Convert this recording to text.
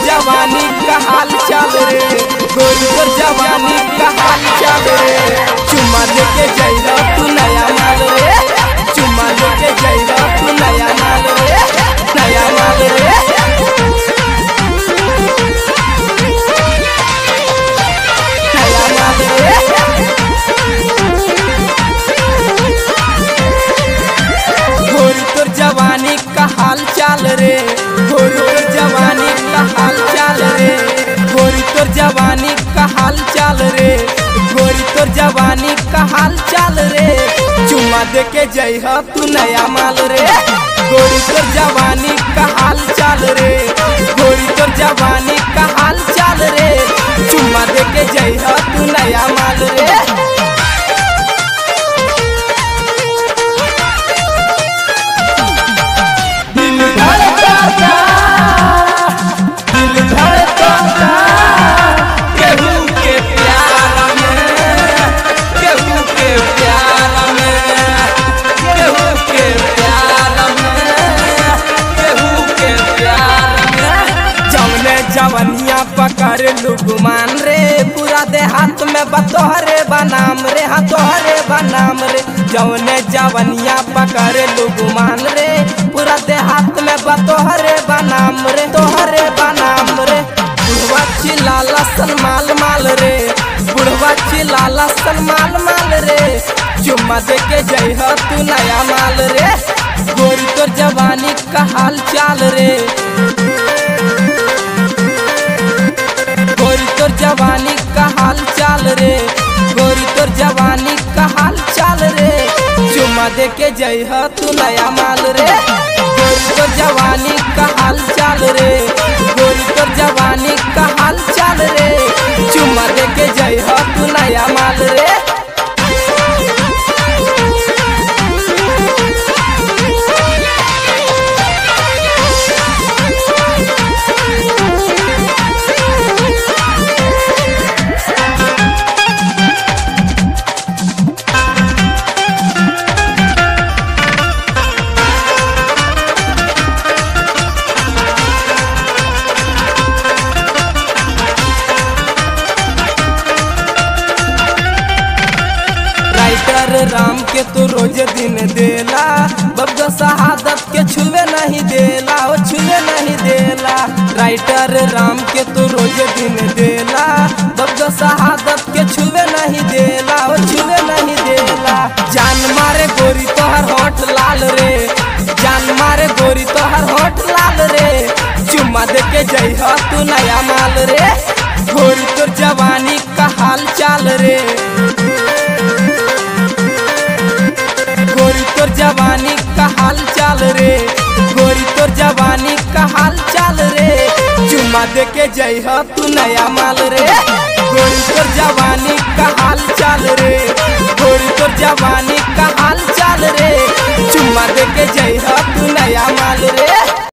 जवानी का हाल चाल रे गोरी तोर जवानी का हाल चाल रे चुम्मा लेके जइला तू नया माल रे चुम्मा लेके जइला तू नया माल रे नया माल रे नया माल रे गोरी तोर जवानी का हाल चाल रे गोरी तोर जवानी का हाल चाल रे गोरी तोर जवानी का हाल चाल रे गोरी तोर जवानी का हाल चाल रे चुम्मा दे के जइह तू नया माल रे गोरी तोर जवानी का हाल चाल रे गोरी तोर जवानी का हाल चाल रे चुम्मा दे के जइह तू नया माल रे दिल धड़कता दिल धड़कता केहू के प्यार में केहू के प्यार में केहू के प्यार में केहू के प्यार में जौने जवनिया पकड़ लुगमान रे पूरा देहात में बतोहरे बनाम रे हाँ तोहरे बनाम रे जौने जवनिया पकड़ लुगमान रे पूरा देहात में बतोहरे बनाम रे तोहरे बनाम रे बुढ़वा चिल्ला लसन माल माल रे बुढ़वा चिल्ला लसन माल माल रे चुम्मा दे के जइह तू नया माल रे गोरी तोर जवानी का हाल चाल रे गोरी तोर जवानी का हाल चाल रे गोरी तोर जवानी का हाल चाल रे चुम्मा दे के जइह तू नया माल रे गोरी तोर जवानी का हाल चाल रे गोरी तोर जवानी का हाल चाल रे चुम्मा दे के जइह तू नया माल रे राइटर राम के तो रोज दिन देला बब्गा शहादत के छुए नहीं देला ओ छुए नहीं देला राइटर राम के तो रोज दिन देला बब्गा शहादत के छुए नहीं देला ओ छुए नहीं देला जान मारे गोरी तोहर होठ लाल रे जान मारे गोरी तोहर होठ लाल रे चुम्मा दे के जइह तू नया माल रे गोरी तोर जवानी का हाल चाल रे गोरी तोर जवानी का हाल चाल रे गोरी तोर जवानी का हाल चाल रे चुम्मा दे के जइह तू नया माल रे गोरी तोर जवानी का हाल चाल रे गोरी तोर जवानी का हाल चाल रे चुम्मा दे के जइह तू नया माल रे